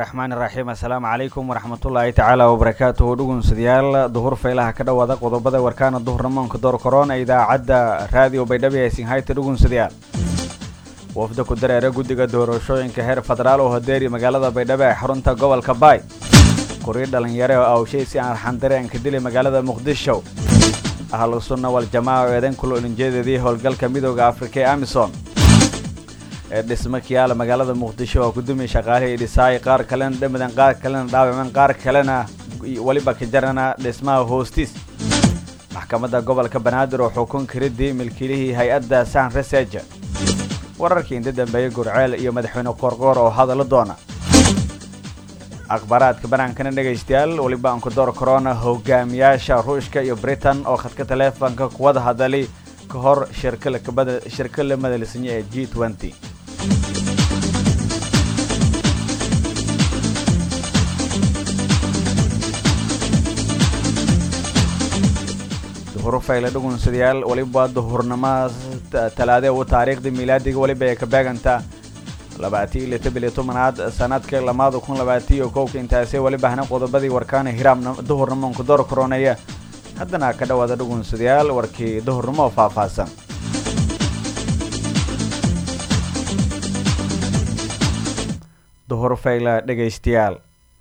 raxmaan iraxiim assalaamu calaykum waraxmatullaahi tacaala wabarakaatuhu dhugunsadayaal duhur faylaha ka dhowaada qodobada warkaana duhurnamoonka door korona idaacadda raadiyo baydhabo ee sinhayta dhugunsadayaal wafda ku dareera guddiga doorashooyinka heer federaal oo hadeeri magaalada baydhabo ee xarunta gobolka baay kuriir dhalinyare oo awshay si aan arxandareen ka dili magaalada muqdisho ahlu sunna waljamaaca oo eedan kula olinjeedadii howlgalka midooda afrika ee amisom ee dhismo kiyaala magaalada muqdisho oo kudumi shaqaalihii dhisaay qaar kalena dhamadan qaar kalena dhaawacan qaar kalena weliba ka jarana dhismaha hoostiis maxkamadda gobolka banaadir oo xukun karidii milkiilihii hay-adda san research wararkii inta dambeeyey gurceel iyo madaxweyne qoorqoor oo hadallo doona akhbaaraadka banaankana dhegaystayaal weliba aan ku door korona hogaamiyaasha ruushka iyo britain oo khadka taleefonka kuwada hadali ka hor shirka la madalsanya ee g nty duhur fayle dhugunsadayaal weliba duhurnimo talaade u taariikhda miilaadiga weliba ay ka beegantaa labaati iyo lita biliyo tobanaad sanadka lamaada kun labaati iyo kowka intaasi weliba hana qodobadii warkaana hiraam duhurnimonka door koronaya haddana ka dhowaada dhugunsadayaal warkii duhurnimo oo faahfaahsan duhur fayla dhegaystayaal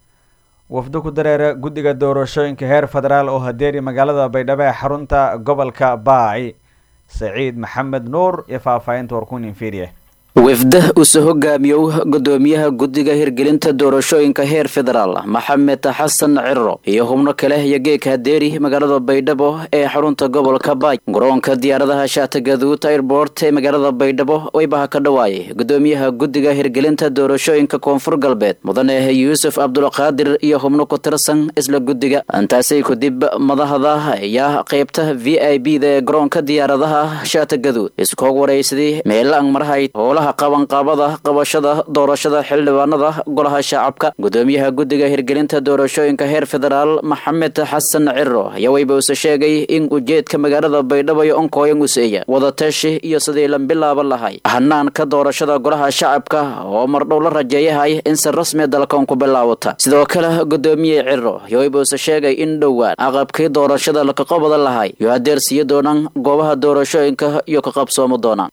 wafdo ku dareera guddiga doorashooyinka heer federaal oo hadeeri magaalada baydhabo ee xarunta gobolka baaci saciid maxamed nuur iyo faahfaahinta warkunin fiiriye wafda uuse hogaamiyow gudoomiyaha guddiga hirgelinta doorashooyinka heer federaal maxamed xasan ciro iyo xubno kale iyo geeka hadeeri magaalada baydhabo ee xarunta gobolka baay garoonka diyaaradaha shaatagaduud airboort ee magaalada baydhabo waybaha ka dhawaayay gudoomiyaha guddiga hirgelinta doorashooyinka koonfur galbeed mudane yuusuf cabdulqaadir iyo xubno ku tirsan isla guddiga intaasay kadib madahda ayaa qeybta v i b da ee garoonka diyaaradaha shaatagaduud iskoog waraysaday meelaan marhayd hoolaha qabanqaabada qabashada doorashada xildhibaanada golaha shacabka gudoomiyaha guddiga hirgelinta doorashooyinka heer federaal maxamed xasan ciro ayaa wayba use sheegay in ujeedka magaalada baydhabo iyo onkooyan useeya wadatashi iyo sidii la bilaaban lahay hanaanka doorashada golaha shacabka oo mardhow la rajeeyahay in si rasmiya dalkan ku bilaawata sidoo kale gudoomiye ciro ayaa wayba use sheegay in dhowaan aqabkii doorashada lakaqabada lahay iyo hadeersiiyo doonaan goobaha doorashooyinka iyo ka qabsoomo doonaan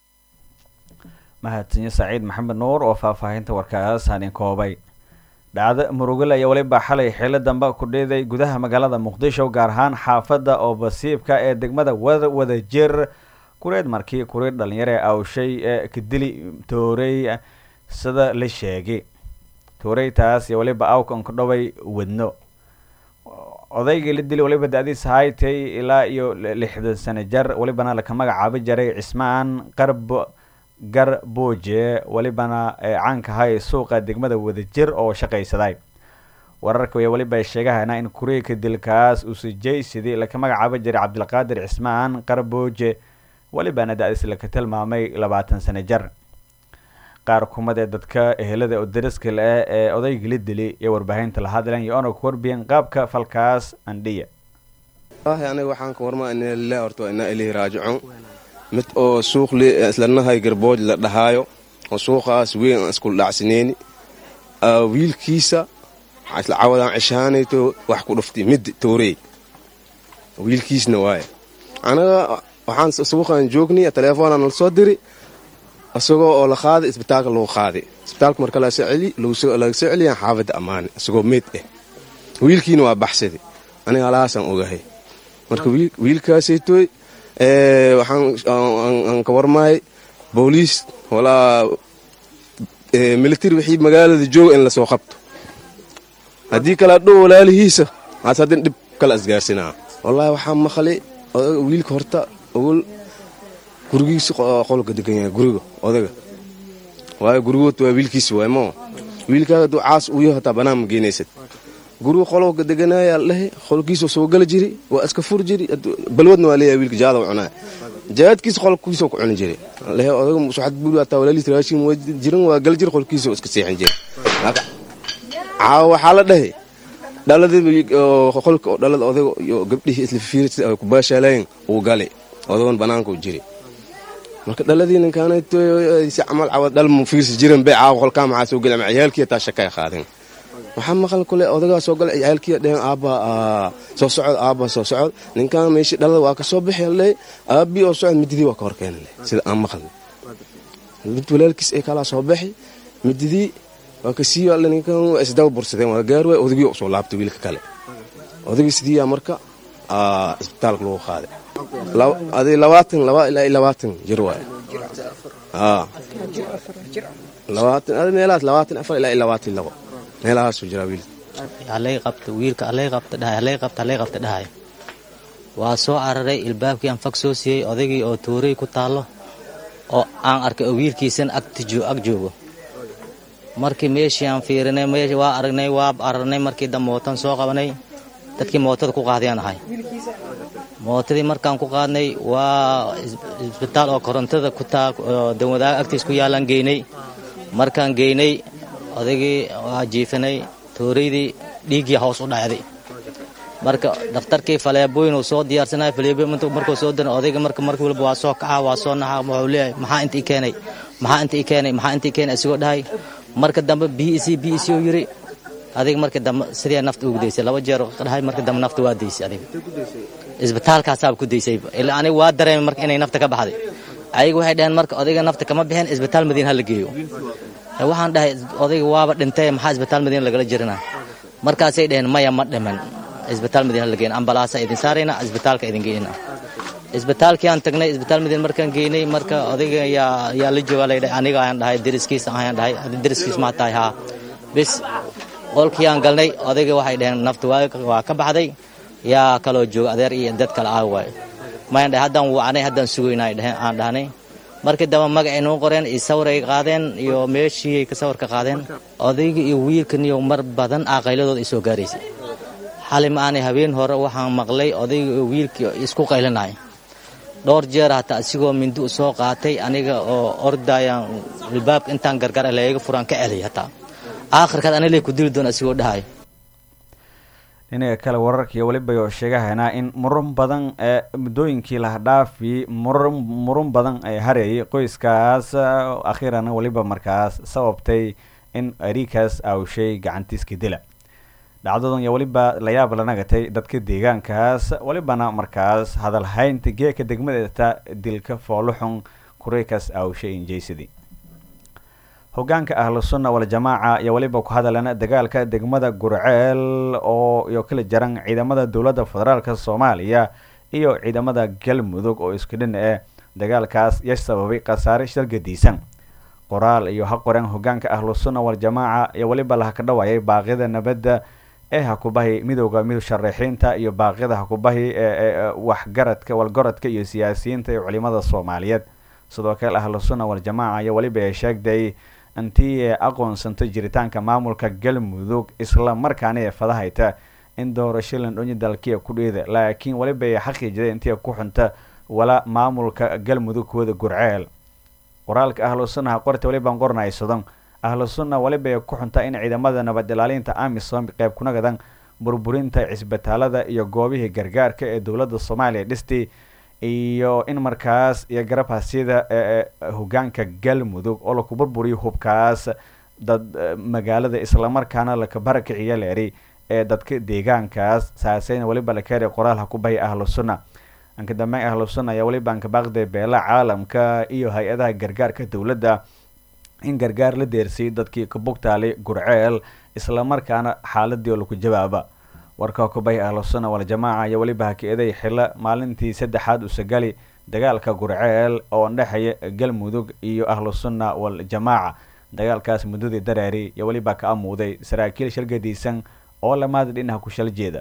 mahadsanyo saciid maxamed nuur oo faahfaahinta warkaas hanin koobay dhacdo murugale ayaa weliba xalay xillo dambe ku dhiiday gudaha magaalada muqdisho gaar ahaan xaafadda oo basiibka ee degmada wada wadajir kureed markii kuriir dhalinyare awshay ee kadili toorey sida la sheegay tooreytaas iyo weliba awkan ku dhaway wadno odaygii la dili weliba da-diis haytay ilaa iyo lixdan sano jar welibana laka magacaabi jaray cismaan qarbo gar booje welibana caankahay suuqa degmada wadajir oo shaqaysaday wararka ayaa weliba sheegahana in kuriika dilkaas usijaysidii laka magacaaba jiray cabdilqaadir cismaan qarbooje welibana da-diis laka tilmaamay labaatan sano jar qaar kumad ee dadka ehelada oo dariska le ee odayga la dili iyo warbaahinta la hadlan iyo ona ku warbiyen qaabka falkaas andhiya aniga waxaan ka warmaa ina lilah horta inaa ilahi raajicuun mid oo suuq islanahay garbooj la dhahaayo oo suuqaas weyn aan iskul dhacsaneyni wiilkiisa isla cawadaan ceshaanayto wax ku dhuftay mid toorey wiilkiisna waaye anaga waxaan suuqaan joognay teleefoonaa nala soo diri isagoo oo la qaaday isbitaalka lagu qaaday isbitaalka marka laga soo celiyaan xaafadda ammaane isagoo meyd ah wiilkiina waa baxsaday aniga alahaasaan ogahay marka wiilkaasaytooy waxaan ka warmahay booliis walaa militari wixii magaalada jooga in lasoo qabto haddii kale adhow walaalihiisa aas haddin dhib kala isgaarsinaa wallaahi waxaa maqlay wiilka horta ogol gurigiisa qolka degan yahay guriga odaga waayo gurigood waa wiilkiisa waay moo wiilkaa hadduu caas uu yaho hataa banaan ma geenaysad guriga qolka deganaayaa ladhehe qolkiisoo soo gala jiri waa iska fur jiri balwadna waa leeyahay wiilka jaada cunaa jaadkiisa qolkiisoo ku cuni jiri lehe odaga suxad buuri hataa walaaliis raashin waa jiran waa gal jiri qolkiisoo iska seexin jiri caawa waxaa la dhahay dhaladii qolka oo dhalada odaga iyo gabdhihii isla fiiri sida ay ku baashaalayen uu galay odagan banaanka u jiri marka dhaladii ninkaansi camal cawad dhal mu fiirsi jiran bay caawa qolkaa maxaa soo geli ama ciyaalkii taa shakay qaadeen waxaa maqal kule odagaa soo galay ciyaalkiiya dheheen aabba soo socod aabba soo socod ninkan meeshii dhalada waa ka soo bixi le aabbii oo socod mididii waa ka hor keena le sida aan maqalna mid walaalkiis ay kalaa soo baxi mididii waa ka sii alle ninkan waa isdaba bursadeen waa gaar waay odagii usoo laabtay wiilka kale odagii sidiiyaa marka isbitaalka lagu qaaday adi labaatan laba ilaa labaatan jir waay labaatan adi meelahaas labaatan afar ilaa labaatan labo meelahaasuu jiraa wiilka halay qabta wiilka halay qabta dhahay halay qabta halay qabta dhahay waa soo cararay ilbaabkii aan fag soo siiyey odaygii oo tuuray ku taallo oo aan arkay oo wiilkiisan ag joogo markii meeshii aan fiirinay meeshii waa aragnay waa ararnay markii dambe mootan soo qabanay dadkii mootada ku qaadayaan ahay mootadii markaan ku qaadnay waa isbitaal oo korontada ku taa danwadaaga agtiis ku yaalaan geynay markaan geynay odaygii waa jiifanay tooraydii dhiiggii hoos u dhacday marka dhakhtarkii faleebooyin uu soo diyaarsanay faleebo markuu soo diray odayga marka markii walba waa soo kacaa waa soo naxaa wuxuu leeyahay maxaa inta ii keenay maxaa inta ii keenay maxaa inta ii keenay isigoo dhahay marka dambe b e c b e c uu yiri adiga markii dambe sidii nafta ugu daysay laba jeer dhahay markii dambe nafta waa daysay adiga isbitaalkaasaaba ku daysay ilaa aniga waa dareemay marka inay nafta ka baxday ayaga waxay dhaheen marka odayga nafta kama bixin isbitaal madiina ha la geeyo waxaan dhahay odayga waaba dhintay maxaa isbitaal madiina lagala jirina markaasay dhaheen maya ma dhiman isbitaal madiina la geyn ambalaasa idin saarayna isbitaalka idin geynina isbitaalkii aan tagnay isbitaal madiina markaan geynay marka odayga yaa yaa la jooga la dhahay aniga ayaan dhahay deriskiis ayaan dhahay deriskiis ma tahay haa bis qolkii aan galnay odayga waxay dhaheen nafta waa ka baxday yaa kaloo jooga adeer iyo dad kale ah waay mayaan dhahay haddaan wacanay haddaan sugaynaa dhaheen aan dhahnay markii dambe magacay noo qoreen iyo sawiray qaadeen iyo meeshii ka sawirka qaadeen odayga iyo wiilkan iyo mar badan aqayladooda ay soo gaaraysay xali ma aanay habeen hore waxaan maqlay odayga iyo wiilkii isku qaylinay dhowr jeer hataa isigoo mindi u soo qaatay aniga oo ordayaan albaabka intaan gargar leega furaan ka celay hataa aakhirkaad anile ku dili doona isigoo dhahay dhinaca kale wararkii weliba oo sheegahaynaa in murun badan ee muddooyinkii lahadhaafi murun murun badan ee hareeyay qoyskaas akhiiran weliba markaas sababtay in ariikaas awshay gacantiiska dila dhacdadan iyo weliba layaab la nagatay dadka deegaankaas welibana markaas hadalhaynta geeka degmadeeta dilka fooluxun kureykaas awshay injaysadii hogaanka ahlu sunna waljamaaca iyo weliba ku hadalana dagaalka degmada gurceel oo iyo kala jaran ciidamada dowladda federaalk soomaaliya iyo ciidamada galmudug oo isku dhin eh dagaalkaas ya sababay khasaare shargadiisan qoraal iyo ha qoran hogaanka ahlu sunna waljamaaca iyo weliba laha ka dhawaayay baaqyada nabadda ee hakubahi midooda mid sharaxiinta iyo baaqyada hakubahi ee waxgaradka walgoradka iyo siyaasiyiinta iyo culimada soomaaliyeed sidoo kale ahlu sunna waljamaaca iyo weliba ay sheegtay intii aqoonsantay jiritaanka maamulka galmudug isla markaana ee fadahayta in doorasho landhonyi dalkiia ku dheeda laakiin weliba ay xaqiijida intii ku xunta wala maamulka galmudug kuwada gurceel qoraalka ahlu sunnaha qorta welibaan qornaysadon ahlu sunna weliba ay ku xunta in ciidamada nabad ilaalinta amisom qeyb kunagadan burburinta cisbitaalada iyo goobihii gargaarka ee dowladda soomaaliya dhistay iyo in markaas iyo garabhasida hogaanka galmudug oo laku burburiyo hubkaas dad magaalada islamarkaana laka barakiciya leeri ee dadka deegaankaas saaseyna weliba la keenay qoraal ha ku bahay ahlu sunna anka dambeyn ahlu sunna ayaa weliba anka baaqday beela caalamka iyo hay-adaha gargaarka dowladda in gargaar la deersiyay dadkii ka bugtaalay gurceel islamarkaana xaaladii oo laku jawaaba warka kubay ahlu sunna waljamaaca iyo weliba haka-eday xilo maalintii saddexaad usagali dagaalka gurceel oo dhexeeya galmudug iyo ahlu sunna waljamaaca dagaalkaas muddadii dareeri iyo weliba ka amuuday saraakiil shalgadiisan oo lamaada dhinaha ku shal jeeda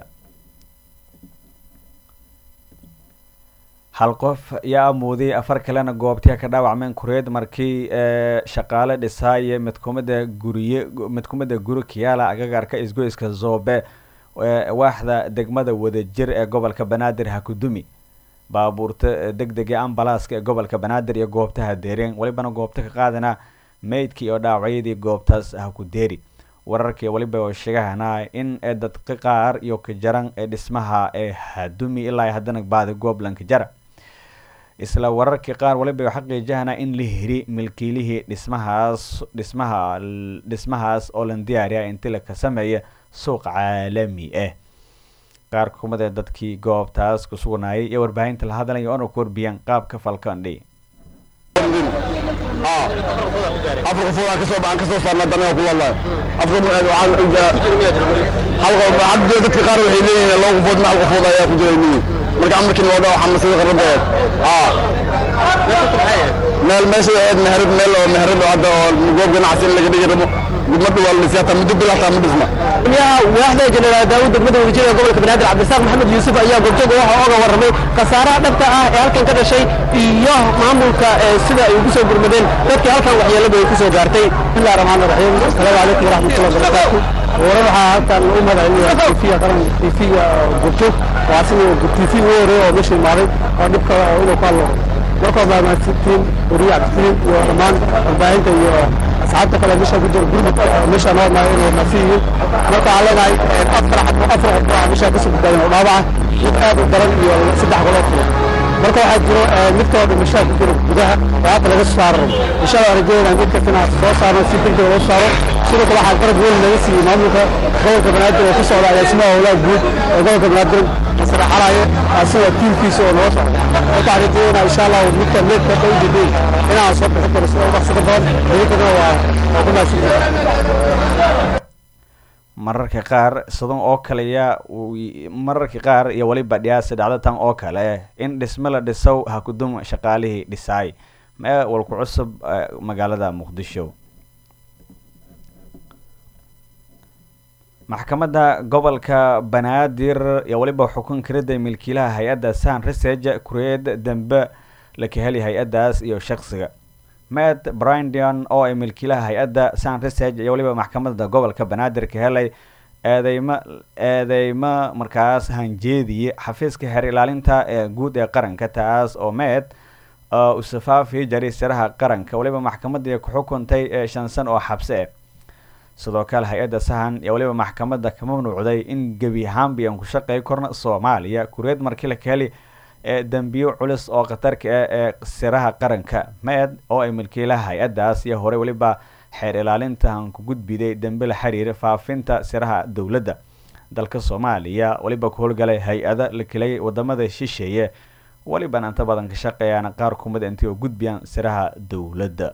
hal qof yaa amuuday afar kalena goobtii ka dhaawacmeen kureed markii shaqaale dhisaaye mid kumida guriye mid kumida guri kiyaala agagaarka isgoyska zoobe waaxda degmada wadajir ee gobolka banaadir hakudumi baabuurta deg dega ambalaaska ee gobolka banaadir iyo goobtaha deereen welibana goobta ka qaadana meydkii oo dhaawacyadii goobtaas hakudeeri wararkii weliba oo sheegahana in dadka qaar iyo ka jaran ee dhismaha ee hadumi ilaa haddana baadi gooblanka jara isla wararkii qaar waliba xaqiijahana in la hiri milkiilihii dhismahaas dhismaha dhismahaas oo lan diyaariya inti laka sameeya suuq caalami ah qaar kumada dadkii goobtaas ku sugnaayay iyo warbaahinta la hadlaya oona ku warbiyaan qaabka falkandhi afar qofood aan kasoo aan kasoo saarnaa danaha ku wallahi afar waxaan hadda dadka qaar waxay leeyihiin laba qofood ma hal qofood ayaa ku jiray niyi marka amarkii loo dhaw waxaa masada qarradeed meel meesha ahayd meherad meel oo meherad oo hadda oo goob ganacsi in laga dhigi rabo gudmada waa la dhisay hataa muddo bil hataa ma dhisna gudoomiyaha waaxda jeneraal daawud degmada wasiirada gobolka banaadir cabdisaaq maxamed yuusuf ayaa goobjooga waxa oga warramay khasaaraha dhabta ah ee halkan ka dhashay iyo maamulka sida ay ugu soo gurmadeen dadkii halkan waxyeeladu ay ku soo gaartay bismillahi raxmaani raxiim asalaamu calaykum waraxmatullahi wabarakaatu hore waxaa halkan u madaxweynaha tiifiga qaran tiifiga goobjoog waa asiga tiifi ugu horeeya oo meesha imaaday oo dhibka inuu ku hadlo markoo maamaadsantiin wariye cabdikariim iyo dhammaan warbaahinta iyo asxaabta kale meesha ku jira gurmud meesha noo imaay inay nasi yihiin marka waxaan leenahay afar afar qof oo meesha kasoo badbaadin oo dhaawaca mid aad u daran iyo saddex golood kale marka waxaa jiro midkoo dhimashaa ku jira gudaha oo hadda laga soo saaro insha allah rajaynaa mid kastana soo saarno si degdeg loo saaro sidoo kale waxaa garab weyn laga siiyey maamulka gobolka banaadir oo ku socda agaasimaha howlaha guud ee gobolka banaadir masare xalaaye asiga tiimkiisa oo noo socda marka waxaan rajaynaa insha allah midka meedka ka u jeedeen inaan soo bixin karo sida ugu dhaqsada badan idinkana waa waa ku mahadsan mararka qaar sidan oo kaleya mararka qaar iyo weliba dhiyaasi dhacdatan oo kale in dhisme la dhisow ha kudum shaqaalihii dhisaay mee walku cusub magaalada muqdisho maxkamadda gobolka banaadir iyo weliba xukun karida milkiilaha hay-adda san research kureed dembe la kaheli hay-addaas iyo shaqsiga matt brindion oo ay milkiilaha hay-adda san research iyo weliba maxkamadda gobolka banaadir ka helay eedeymo eedeymo markaas hanjeediye xafiiska xeer ilaalinta ee guud ee qaranka taas oo met usafaafi jaray siraha qaranka weliba maxkamadii ku xukuntay ee shan san oo xabsi ah sidoo kale hay-adda sahan iyo weliba maxkamadda ka mamnuucday in gebi ahaanbi aan ku shaqey korna soomaaliya kureed markii la ka heli ee dembiyo culus oo khatarka ah ee siraha qaranka med oo ay milkiilaha hay-addaas iyo hore weliba xeer ilaalintahan ku gudbiday dembe la xiriira faafinta siraha dowladda dalka soomaaliya weliba ku howlgalay hay-ada la kelay wadamada shisheeye welibana inta badan ka shaqeeyaan qaar kumid intii oo gudbiyaan siraha dowladda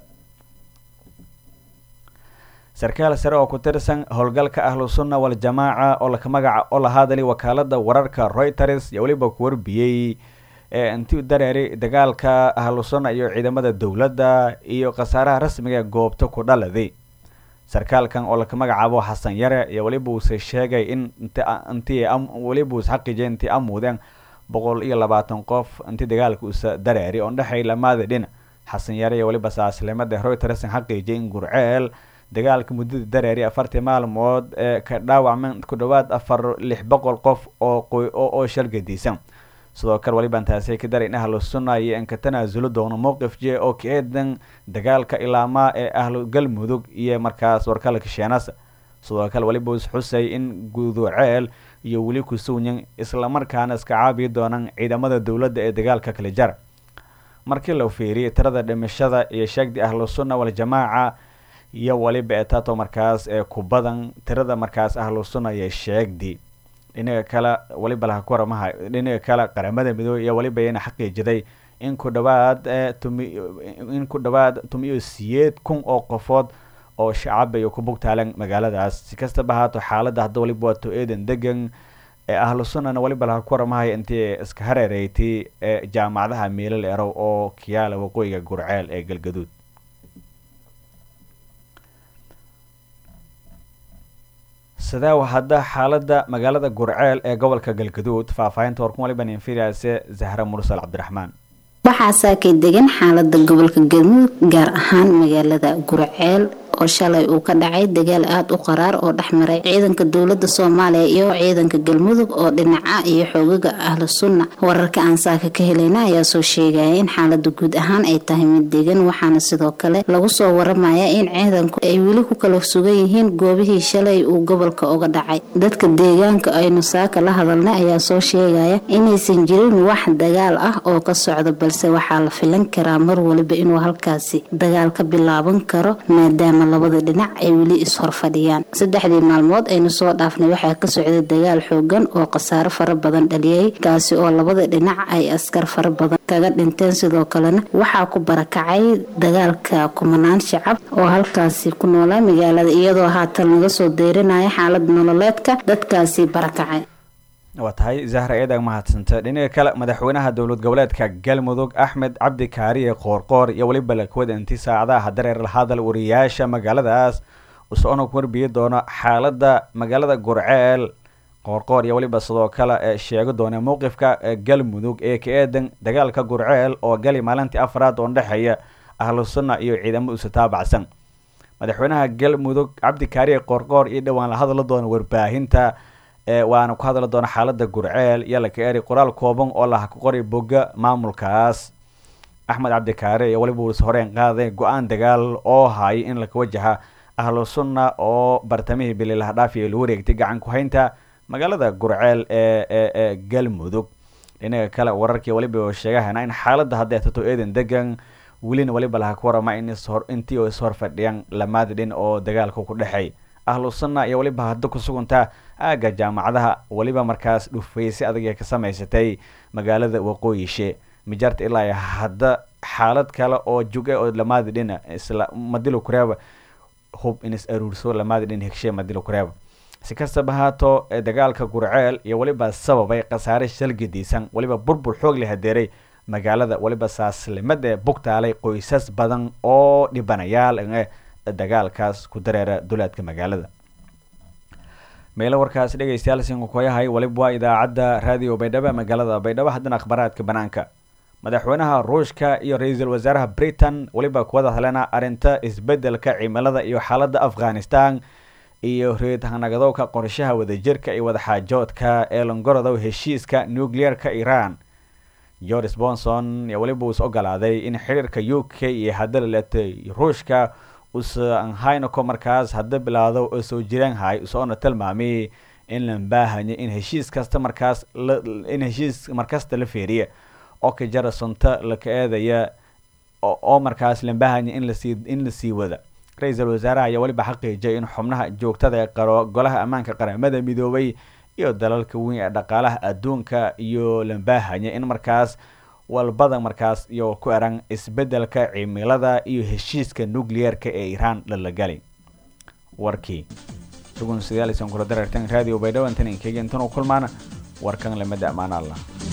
sarkaal sare oo ku tirsan howlgalka ahlu sunna waljamaaca oo laka magaca oo la hadlay wakaalada wararka reuters iyo weliba ku warbiyey ee intii dareeri dagaalka ahlu sunna iyo ciidamada dowladda iyo khasaaraha rasmiga goobta ku dhaladay sarkaalkan oo laka magacaabo xasan yare iyo weliba uuse sheegay in intii weliba uus xaqiijay intii amuudeen boqol iyo labaatan qof intii dagaalka uuse dareeri oo dhexay lamaada dhinac xasan yare iyo weliba saaslimada reuters xaqiijay in gurceel dagaalka muddada dareeri afartii maalmood ee ka dhaawacmeen ku dhawaad afar lix boqol qof oo oo shalgadiisan sidoo kale weliban taasi ka daray in ahlu sunna iyo in ka tanaasulo doono mowqif je oo ka eedan dagaalka ilaamaa ee ahlu galmudug iyo markaas warkalka sheenasa sidoo kale weliba us xusay in guduceel iyo weli kusuunyan islamarkaana iska caabiyi doonaan ciidamada dowladda ee dagaalka kala jara markii la fiiriyay tirada dhimashada iyo sheegdi ahlu sunna waljamaaca iyo weliba etato markaas ee ku badan tirada markaas ahlu sunna iyo sheegdi dhinaga kale weliba laha ku waramaha dhinaga kale qaramada midoobey iyo weliba ina xaqiijiday in ku dhawaad tumi in ku dhawaad tumiyo siyeed kun oo qofood oo shacab iyo ku bugtaalan magaaladaas si kastaba ahaato xaaladda hadda weliba waato eedan degan ee ahlu sunnana weliba laha ku waramahay intii iska hareereeytay ee jaamacadaha miilal erow oo kiyaala waqooyiga gurceel ee galgaduud sidee hadda xaaladda magaalada gurceel ee gobolka galgaduud faahfaahinta warkun waliban infiriase zahra mursal cabdiraxmaan waxaa saakay degan xaalada gobolka galmudug gaar ahaan magaalada gurceel oo shalay uu ka dhacay dagaal aada u qaraar oo dhexmaray ciidanka dowlada soomaaliya iyo ciidanka galmudug oo dhinaca iyo xoogaga ahlu sunna wararka aan saaka ka helayna ayaa soo sheegaya in xaalada guud ahaan ay tahay mid degan waxaana sidoo kale lagu soo waramaya in ciidanku ay weli ku kala sugan yihiin goobihii shalay uu gobolka uga dhacay dadka deegaanka aynu saaka la hadalnay ayaa soo sheegaya inaysan jirin wax dagaal ah oo ka socdo balse waxaa la filan karaa mar waliba inuu halkaasi dagaal ka bilaaban karo maadaama labada dhinac ay weli is-hor fadhiyaan saddexdii maalmood aynu soo dhaafnay waxaa ka socday dagaal xoogan oo khasaaro fara badan dhaliyay kaasi oo labada dhinac ay askar fara badan kaga dhinteen sidoo kalena waxaa ku barakacay dagaalka kumanaan shacab oo halkaasi ku noolaa magaalada iyadoo haatan laga soo deyrinaya xaalad nololeedka dadkaasi barakacay waa tahay zahra eedag mahadsanta dhinaca kale madaxweynaha dowlad goboleedka galmudug axmed cabdi kaariye qoorqoor iyo weliba lakwada inti saacadaha dareer la hadal wariyaasha magaaladaas usoona ku warbiyi doono xaalada magaalada gurceel qoorqoor iyo weliba sidoo kale ee sheegi doona mowqifka galmudug ee ka eedan dagaalka gurceel oo gali maalintii afraad oo dhexeeya ahlu sunna iyo ciidamo isu taabacsan madaxweynaha galmudug cabdi kaariye qoorqoor iyo dhowaan la hadla doona warbaahinta waana ku hadli doona xaalada gurceel iyo laka eri qoraal kooban oo laha ku qoray boga maamulkaas axmed cabdikaare iyo weliba uus horeen qaaday go-aan dagaal oo hayay in laka wajaha ahlu sunna oo bartamihii bililaha dhaafiya lagu wareegtay gacan ku-haynta magaalada gurceel ee ee galmudug dhinaca kale wararkii weliba sheegahana in xaalada hadday tato eedan degan welina weliba laha ku warama in ishor intii oo ishor fadhiyaan lamaada dhin oo dagaalka ku dhexeey ahlu sunna iyo weliba hadda ku suguntaa aagga jaamacadaha weliba markaas dhufaysi adag ka samaysatay magaalada waqooyishe mijaarta ilaa hadda xaalad kale oo juge oo lamaada dhina isla madilo kureeba hub in is aruurso lamaada dhin hegshe madilo kureeba si kastaba haato dagaalka gurceel iyo weliba sababay khasaare shalgadiisan weliba burbur xoog la hadeeray magaalada weliba saaslimad ee bugtaalay qoysas badan oo dhibanayaal dagaalkaas ku dareera duleedka magaalada meelo warkaas dhegeystayaal sinkukoyahay waliba waa idaacadda raadiyo baydhabo magaalada baydhabo haddana akhbaaraadka banaanka madaxweynaha ruushka iyo ra-iisul wasaaraha britain weliba kuwada hadlena arrinta isbedelka cimilada iyo xaalada afghanistan iyo reedhanagdowka qorshaha wadajirka iyo wadaxaajoodka ee longorodow heshiiska nuclear-ka iran george bonson iyo weliba uus ogolaaday in xiriirka u k iyo hadalatay ruushka usanhaynako markaas hadda bilaado oo soo jiraanhay usoona tilmaamay in la baahanya in heshiis kasta markaas in heshiis markasta la feeriya oo ka jara sunta laka eedaya oo markaas la baahanya in lasii in lasii wada ra-iisul wasaaraha ayaa weliba xaqiijiyay in xubnaha joogtada ee qaro golaha ammaanka qaramada midoobay iyo dalalka weyn ee dhaqaalaha adduunka iyo la baahanya in markaas walbada markaas iyo ku eran isbedelka cimilada iyo heshiiska nuclear-ka ee iran lalagali warkii dhugun sidaalisan kula darartan radio baydhawo intan inkega intan u kulmaana warkan lamada ammaan allah